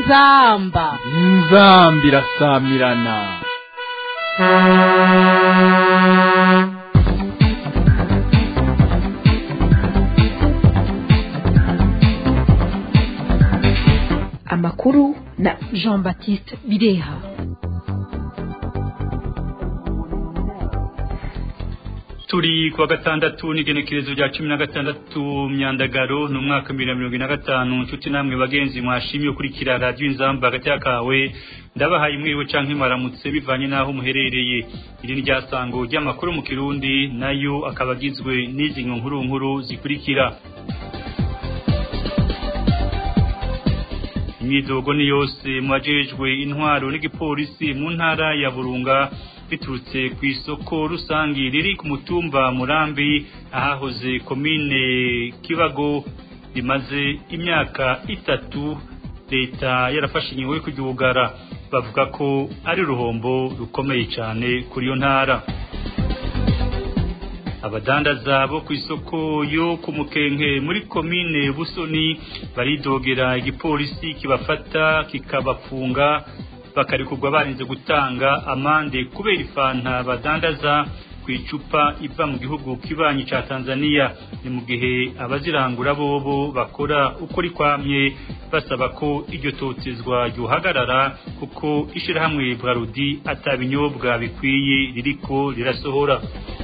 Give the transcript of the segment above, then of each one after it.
inzamba inzamba irasamirana amakuru na jean baptiste bireha turi kuwa gatandatu n'igenekerezo rya cumi na gatandatu myandagaro ni umwaka bibiri na mirongo ine na gatanu nshuti namwe bagenzi mwashimye ukurikira radiyo inzamba hagati kawe ndabahaye imwiwe canke mwaramutse bivanye n'aho muherereye iri ni ryasango ry'amakuru mu kirundi nayo akaba agizwe n'izi nkuru nkuru zikurikira imyidogo ni yose mu bajejwe intwaro n'igipolisi mu ntara ya burunga biturutse ku isoko rusange riri ku mutumba murambi ahahoze komine kibago rimaze imyaka itatu leta yarafashe ingingo yo kuryugara bavuga ko ari uruhombo rukomeye cyane kuri iyo ntara abadandaza bo ku isoko yo ku mukenke muri komine busoni baridogera igipolisi kibafata kikabafunga bakarekurwa barinze gutanga amande kubera ifanta badandaza ku icupa iva mu gihugu kibanyi ca Tanzania ni mu gihe abazirangura bobo bakora uko rikwamye basaba ko iryo totezwa ryohagarara kuko ishirahamwe Brarudi atabinyobwa bikwiye ririko rirasohora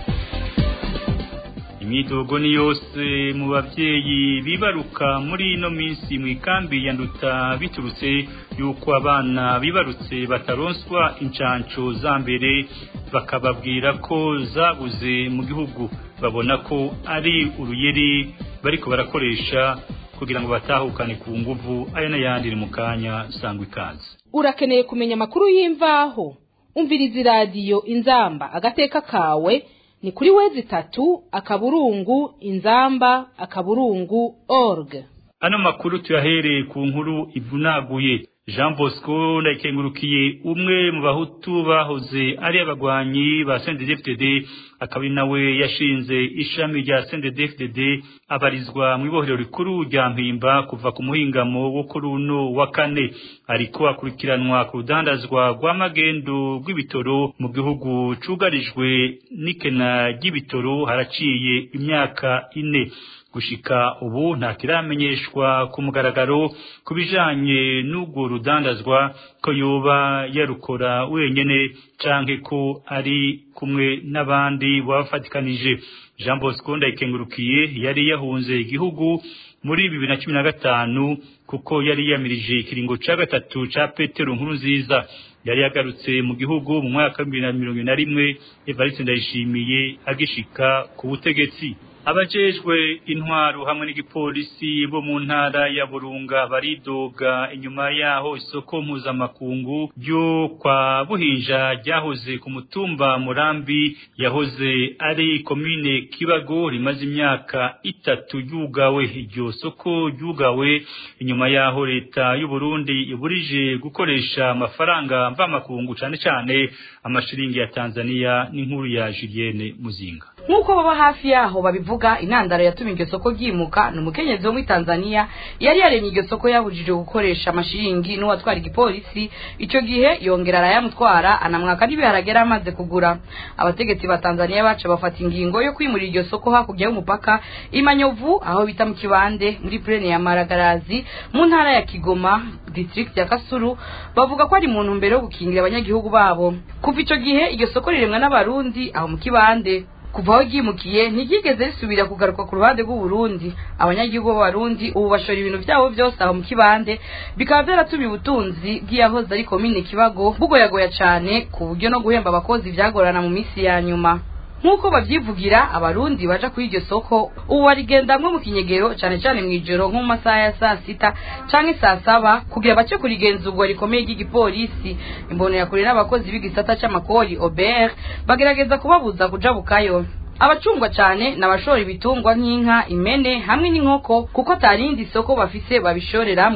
imyidogo ni yose mu bavyeyi bibaruka muri ino minsi mu ikambi ya nduta biturutse yuko abana bibarutse bataronswa incanco za mbere bakababwira ko zabuze mu gihugu babona ko ari uruyeri bariko barakoresha kugira ngo batahukane ku nguvu aya n'ayandi ni mu kanya sangwa ikaze urakeneye kumenya amakuru y'imvaho umviriza iradiyo inzamba agateka kawe ni kuri wezi tatu akaburungu inzamba akaburungu org ano makuru tuyahereye ku nkuru ivunaguye Jean Bosco ndayikengurukiye umwe mu bahutu bahoze ari abagwanyi ba CNDD-FDD akaba nawe yashinze ishami rya CNDD-FDD abarizwa mu ibohero rikuru rya Mpimba kuva ku muhingamo wo kuri uno wa kane ariko akurikiranwa ku rudandazwa rw'amagendo rw'ibitoro mu gihugu cugarijwe n'ikena ry'ibitoro haraciye imyaka ine gushika ubu nta kiramenyeshwa ku mugaragaro ku bijanye n'ubwo rudandazwa ko yoba yarukora wenyene canke ko ari kumwe n'abandi babafatikanije Jean Bosco ndayikengurukiye yari yahunze igihugu muri bibiri na cumi na gatanu kuko yari yamirije ikiringo ca gatatu ca Petero nkuru nziza yari yagarutse mu gihugu mu mwaka wa bibiri na mirongo na rimwe Evariste Ndayishimiye agishika ku butegetsi abajejwe intwaro hamwe n'igipolisi bo mu ntara ya Burunga baridoga inyuma yaho isoko mpuzamakungu ryo kwa Buhinja ryahoze ku mutumba Murambi yahoze ari komine Kibago rimaze imyaka itatu yugawe iryo soko yugawe inyuma yaho leta y'u Burundi iburije gukoresha amafaranga mvamakungu cane cane amashiringi ya Tanzania n'inkuru ya Julienne Muzinga nk'uko baba hafi yaho babivuga intandaro yatumye iryo soko ryimuka ni umukenyezi wo muri tanzania yari yaremye iryo soko yabujije gukoresha amashiringi n'uwatwara igipolisi icyo gihe yongera arayamutwara anamwaka n'ibiharage yari amaze kugura abategetsi ba tanzania baca bafata ingingo yo kwimurira iryo soko hakurya y'umupaka imanyovu aho bita mu kibande muri purene ya maragarazi mu ntara ya kigoma district ya kasuru bavuga ko ari mu ntumbero yo gukingira abanyagihugu babo kuva icyo gihe iryo soko riremwa n'abarundi aho mu kibande kuva aho ryimukiye ntiryigeze risubira kugaruka ku ruhande rw'uburundi abanyagihugu b'abarundi ubu bashora ibintu byabo byose aho mu kibande bikaba byaratumye ubutunzi bw'iyahoze ari komine kibago bugoyagoya cyane ku buryo no guhemba abakozi byagorana mu minsi ya nyuma nk'uko babyivugira abarundi baja kuri iryo soko ubu barigendamwo mu kinyegero cyane cyane mu ijoro nko mu masaha ya saa sita canke saa saba kugira bace kurigenzurwa rikomeye ry'igipolisi imbonerakure n'abakozi b'igisata c'amakori obr bagerageza kubabuza kuja bukayo abacungwa cyane n'abashora ibitungwa nk'inka impene hamwe n'inkoko kuko atarindi soko bafise babishoreramwo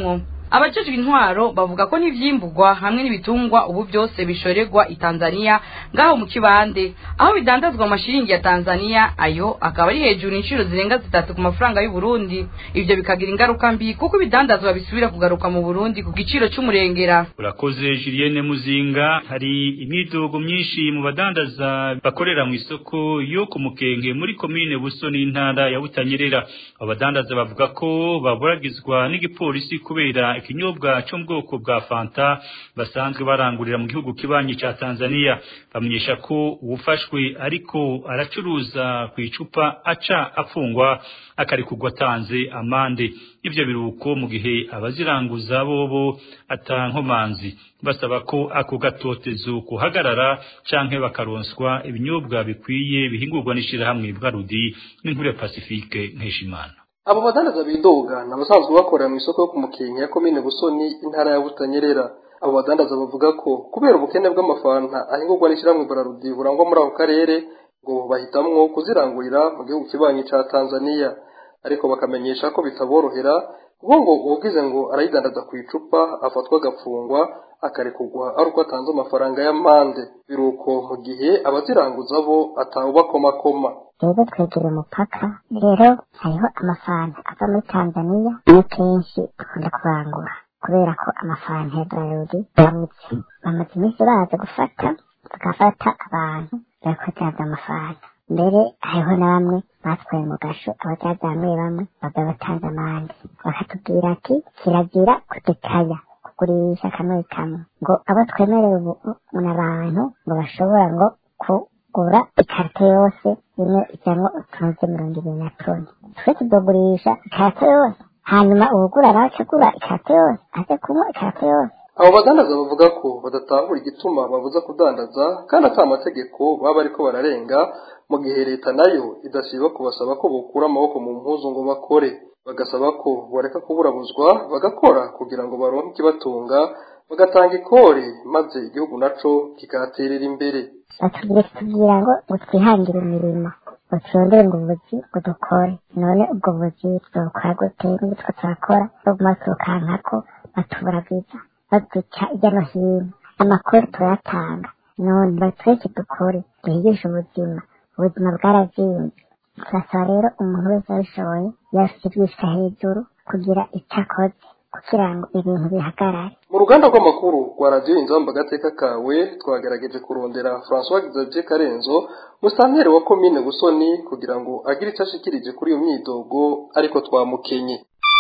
abajejwe intwaro bavuga ko n'ivyimburwa hamwe n'ibitungwa ubu byose bishorerwa i Tanzania ngaho mu kibande aho bidandazwa mu mashiringi ya Tanzania ayo akaba ari hejuru inshuro zirenga zitatu ku mafaranga y'u Burundi ivyo bikagira ingaruka mbi kuko ibidandazwa bisubira kugaruka mu Burundi ku giciro c'umurengera urakoze Julienne Muzinga hari imidogo myinshi mu badandaza bakorera mu isoko yo ku Mukenke muri komine Buso n'intara ya Butanyerera abadandaza bavuga ko baburagizwa n'igipolisi kubera ikinyobwa cyo mu bwoko bwa Fanta basanzwe barangurira mu gihugu kibanyi ca Tanzania bamenyesha ko uwufashwe ariko aracuruza ku icupa aca afungwa akarikugwa atanze amande ivyo biruko mu gihe abaziranguza bobo atankomanzi basaba ko ako gatotezo kuhagarara canke bakaronswa ibinyobwa bikwiye bihingurwa n'ishirahamwe bwarudi n'inkuru ya Pacifique Nkeshimana abo badandaza bidoga ni abasanzwe bakorera mu isoko yo ku mukenke ya komine busoni intara ya butanyerera abo badandaza bavuga ko kubera ubukene bw'amafanta ahingurwa n'ishyirahamwe bararudi burangwa muri ako karere ngo bahitamwo kuzirangurira mu gihugu kibanyi ca tanzaniya ariko bakamenyesha ko bitaborohera kuko ngo uwugize ngo arayidandaza ku icupa afatwa agafungwa akarekurwa ari uko atanze amafaranga y'amande biruko mu gihe abaziranguza bo atawubakomakoma rero twegera umupaka rero hariho amafanta ava muri tanzaniya niyo kenshi dukunda kurangura kubera ko amafanta ya bararudi baramutse bamaze iminsi baza gufata bagafata abantu barakozaza amafanta mbere hariho na bamwe batwaye mu gasho abazaza bamwe bamwe baba batanze amande bakatubwira ati kirazira kudekaya kugurisha kamwe kamwe ngo abo twemerewe ubu ni abantu ngo bashobora ngo kugura ikarito yose imwe ijyamo utunze mirongo ibiri na toni twe tudogurisha ikarito yose hanyuma uwugura nawe akagura ikarito yose aze kunywa ikarito yose abo badandaza bavuga ko badatahura igituma babuza kudandaza kandi ata amategeko baba bariko bararenga mu gihe leta nayo idasiba kubasaba ko bokura amaboko mu mpuzu ngo bakore bagasaba ko bareka kuburabuzwa bagakora kugira ngo baronke ikibatunga bagatanga ikore maze igihugu naco kikahaterera imbere batubwire tubwira ngo ngo twihangire imirimo ngo turondere ngo ubuzi ngo dukore none ubwo buzi tuzokora gute n'ibitwo turakora baguma turukankako batuburagiza baduca hirya no hino amakuru turayatanga none batweke dukore duhigishe ubuzima ubuzima bwarazimvye turasaba rero umuntu wese abishoboye yafite ibyishika hejuru kugira icyo akoze kugira ngo ibintu bihagarare mu ruganda rw'amakuru rwa radiyo inzamba agateka kawe twagerageje kurondera francois xavier karenzo musanteri wa komine busoni kugira ngo agire icyo ashikirije kuri iyo myidogo ariko twamukenye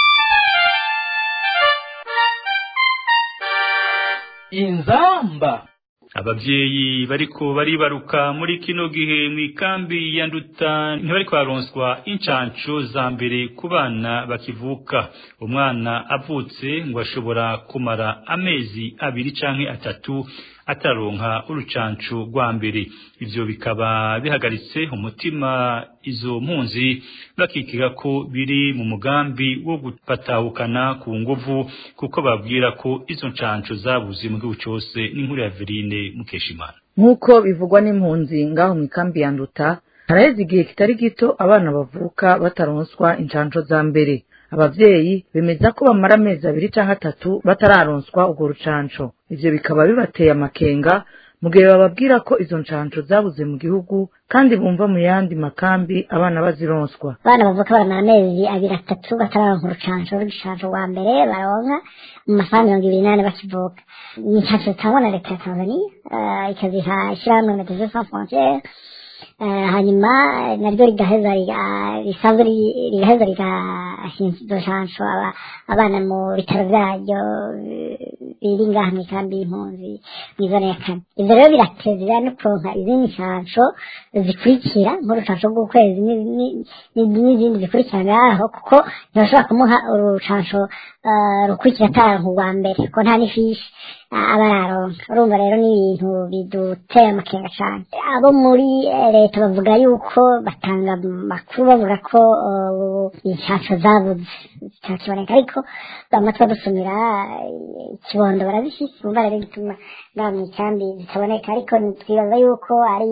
inzamba abavyeyi bariko baribaruka muri kino gihe mu ikambi ya nduta ntibariko baronswa incanco za mbere ku bana bakivuka umwana avutse ngo ashobora kumara amezi abiri canke atatu ataronka urucanco rwa mbere ivyo bikaba bihagaritse umutima izo mpunzi bakikiga ko biri mu mugambi wo gupatahukana ku nguvu kuko babwira ko izo ncanco zabuze mu gihugu cose n'inkuru ya Verine Mukeshimana nk'uko bivugwa n'impunzi ngaho mu ikambi ya nduta haraheze igihe kitari gito abana bavuka bataronswa incanco za mbere abavyeyi bemeza ko bamara amezi abiri canke atatu batararonswa urwo rucanco ivyo bikaba bibateye amakenga mu gihe bababwira ko izo ncanco zabuze mu gihugu kandi bumva mu yandi makambi abana bazironswa abana bavuka baramara amezi abiri atatu batararonka urucanco rw'igicanco rwa mbere baronka mu mafaranga mirongo ibiri n'ane bakivuka ni incanco zitangwa na leta ya tanzania eh, ikaziha ishirahamwe medecins sans frontiere Eh, hanyuma eh, naryo rigaheza riga- risanzwe ri- rigaheza rigashinza izo nshansho aba- abana mu bitaro vyaryo eh, biri ngaha mw'ikambi y'impunzi mw'izona ya kane ivyo rero biratezera no kuronka izindi nshansho zikurikira nk'urucansho rw'ukwezi ni- ni- ni- n'izindi zikurikira ngaho kuko ntibashobora kumuha urucansho eh, rukurikira ataranka urwa mbere ko nta n'ifishi ah, aba araronka urumva rero ni ibintu biduteye amakenga cane abo muri eh, leta bavuga yuko batanga amakuru bavuga ko eh, inshansho zabuze zitakiboneka ariko amatwi adusumira eh, ikibondo barazifise umva rero gituma ngaha mw'ikambi zitaboneka ariko twibaza yuko ari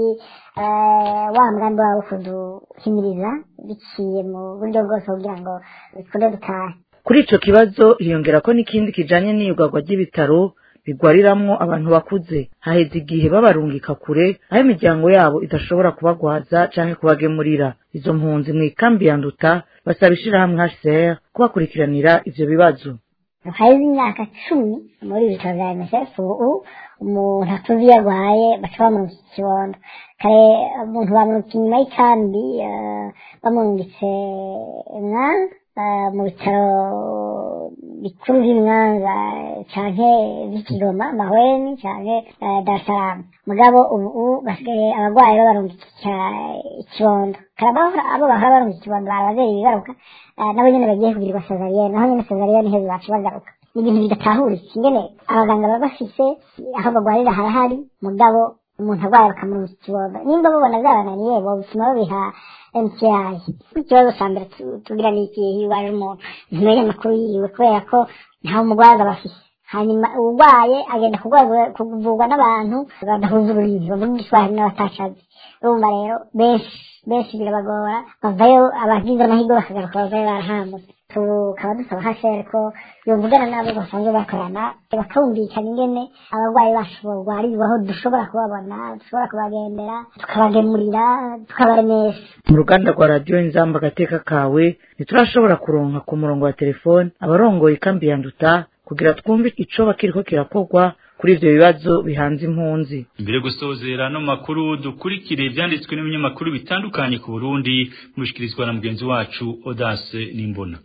eh, wa mugambi wabo kuduhimiriza biciye mu buryo bwose kugira ngo bikunde dutahe kuri ico kibazo hiyongera ko n'ikindi kijanye n'iyugarwa ry'ibitaro bigwariramwo abantu bakuze haheze igihe babarungika kure aho imiryango yabo idashobora kubagwaza canke kubagemurira izo mpunzi mw'ikambi ya nduta basaba ishirahamwe hcr kubakurikiranira ivyo bibazo haheze imyaka cumi muri ibitaro vya msf ubu umuntu atuzi iyo arwaye baca bamurungika ikibondo kare umuntu bamurungika inyuma y'ikambi eh, bamurungitse mwanza eh, mu bitaro bikuru vy'imwanza canke vy'ikigoma mahweni canke eh, dar es salaam mugabo ubu basigaye abagwayi babarungika ikibondo kare abahora abo bahora barungika ikibondo bari abavyeyi bibaruka eh, nabo nyene bagiye kugirirwa sezariyene naho nyene sezariyene iheze baca bagaruka ni ibintu bidatahuritse ingene abaganga baba bafise aho bagwarira harahari mugabo umuntu arwaye bakamurungika ikibondo nimba babona vyabananiye bobituma babiha MCI ikibazo ca mbere tu- tugira ni ikihe iyo ubaje umuntu ntumenye amakuru yiwe kubera ko ntawe umugwaza bafise hanyuma uburwaye agenda kugwa- kuvurwa n'abantu badahuza ururimi bavuga igiswahili n'abatacazi urumva rero benshi benshi birabagora bavayo abagize amahirwe bakagaruka bavayo barahambutse tukaba dusaba hashere ko yovugana n'abo basanzwe bakorana bakumvikana ingene abarwayi bacu barwarirwaho dushobora kubabona dushobora kubagendera tukabagemurira tukabaremesha mu ruganda rwa radiyo inzamba agateka kawe ntiturashobora kuronka ku murongo wa telefone abarongoye ikambi ya nduta kugira twumve icoba kiriko kirakorwa kuri ivyo bibazo bihanze impunzi Mbere yo gusozera no makuru dukurikire ivyanditswe n'ibinyamakuru bitandukanye ku Burundi mushikirizwa na mugenzi wacu Odase Nimbona.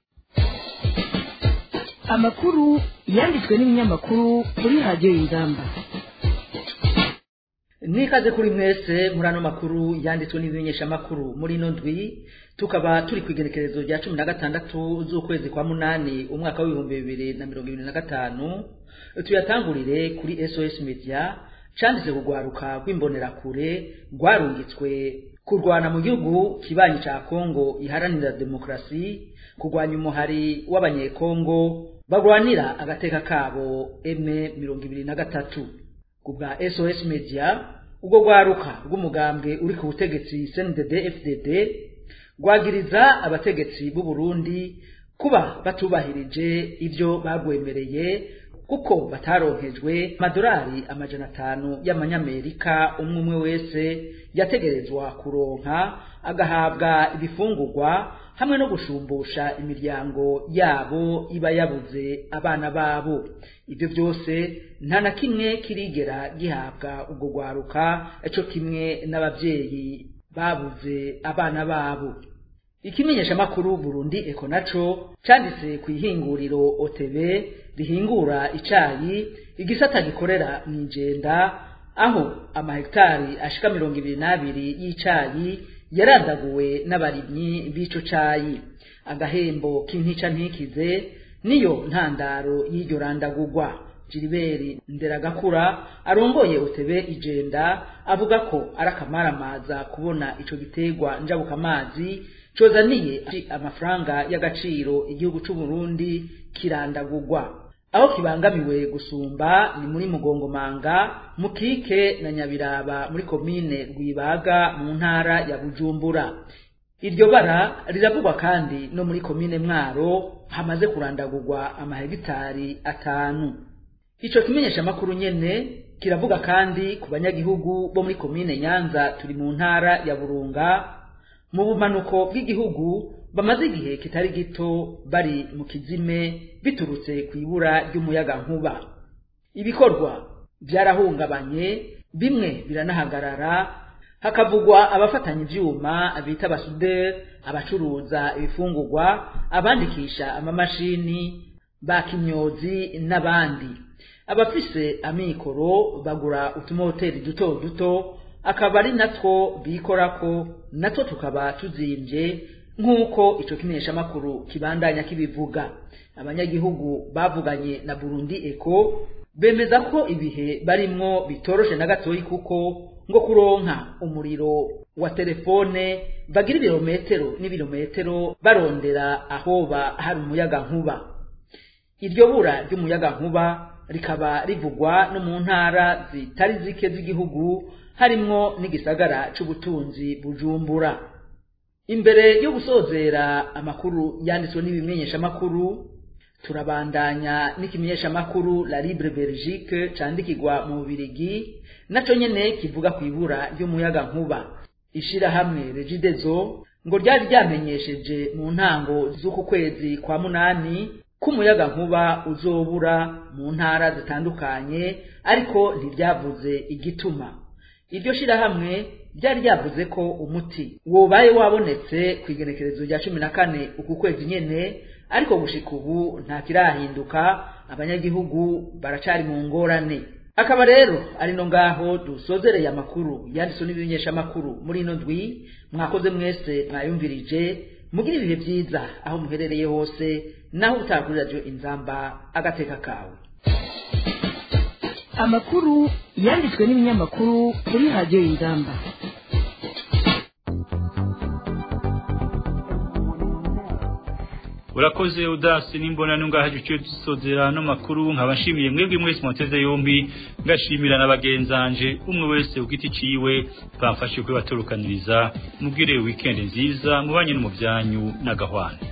amakuru yanditswe n'ibinyamakuru kuri radiyo y'ingamba nikaze kuri mwese muri ano makuru yanditswe n'ibimenyeshamakuru muri ino ndwi tukaba turi ku igenekerezo rya cumi na gatandatu z'ukwezi kwa munani umwaka w'ibihumbi bibiri na mirongo ibiri na gatanu tuyatangurire kuri sos media canditse kugwaruka rw'imbonerakure rwarungitswe kurwana mu gihugu kibanyi ca kongo iharanira demokarasi kurwanya umuhari w'abanyekongo barwanira agateka kabo eme mirongo ibiri na gatatu ku bwa sos media ubwo rwaruka rw'umugambwe uri ku butegetsi cndd fdd rwagiriza abategetsi b'u burundi kuba batubahirije ibyo bagwemereye kuko bataronkejwe amadolari amajana atanu y'amanyamerika umwe umwe wese yategerezwa kuronka agahabwa ibifungurwa hamwe no gushumbusha imiryango yabo iba yabuze abana babo ibyo byose nta na kimwe kirigera gihabwa ubwo rwaruka cyo kimwe n'ababyeyi babuze abana babo ikimenyeshamakuru burundi eko naco canditse ku ihinguriro otb rihingura icayi igisata gikorera mw'ijenda aho amahegitari ashika mirongo ibiri n'abiri y'icayi yarandaguwe n'abarimyi b'ico cayi agahembo k'intica ntikize niyo ntandaro y'iryo randagurwa Gilbert Nderagakura arongoye otebe ijenda avuga ko ari akamaramaza kubona ico gitegwa njabukamazi cozaniye amafaranga y'agaciro igihugu c'u Burundi kirandagurwa aho kibangamiwe gusumba ni muri mugongomanga mukike na nyabiraba muri komine rwibaga mu ntara ya bujumbura iryo bara riravugwa kandi no muri komine mwaro hamaze kurandagurwa amahegitari atanu ico kimenyeshamakuru nyene kiravuga kandi ku banyagihugu bo muri komine nyanza turi mu ntara ya burunga mu bumanuko bw'igihugu bamaze igihe kitari gito bari mu kizime biturutse ku ibura ry'umuyagankuba ibikorwa byarahungabanye bimwe biranahagarara hakavugwa abafatanya ivyuma bita abasuderi abacuruza ibifungurwa abandikisha amamashini bakimyozi n'abandi abafise amikoro bagura utumoteri duto duto akaba ari natwo bikorako natwo tukaba tuzimvye nk'uko ico kimenyeshamakuru kibandanya kibivuga abanyagihugu bavuganye na burundi eko bemeza ko ibihe barimwo bitoroshe na gatoyi kuko ngo kuronka umuriro wa telefone bagira ibirometero n'ibirometero barondera ahoba hari umuyaga nkuba iryo bura ry'umuyaga nkuba rikaba rivugwa no mu ntara zitari zike z'igihugu harimwo n'igisagara c'ubutunzi bujumbura imbere yo gusozera amakuru yanditswe n'ibimenyeshamakuru turabandanya n'ikimenyeshamakuru la libre belgique candikirwa mu bubirigi naco nyene kivuga ku ibura ry'umuyaga nkuba ishirahamwe regidezo ngo ryari ryamenyesheje mu ntango z'uku kwezi kwa munani ko umuyaga nkuba uzobura mu ntara zitandukanye ariko ntiryavuze igituma iryo shirahamwe ryari ryavuze ko umuti wobaye wabonetse ku igenekerezo rya cumi na kane uku kwezi nyene ariko gushika ubu nta kirahinduka abanyagihugu baracari mu ngorane akaba rero ari no ngaho dusozereye amakuru yanditswe n'ibimenyeshamakuru muri ino ndwi mwakoze mwese mwayumvirije mugire ibihe byiza aho muherereye hose naho utakuri radiyo inzamba agateka kawe amakuru yanditswe n'ibinyamakuru kuri radiyo inzamba urakoze udasi n'imbona nungaha gice dusozera no makuru nkaba nshimiye mwebwe mwese muteze yombi ngashimira n'abagenzanje umwe wese ugiti ciwe bamfashe kuri baturukaniriza mubwire weekend nziza mubanye no mu byanyu n'agahwana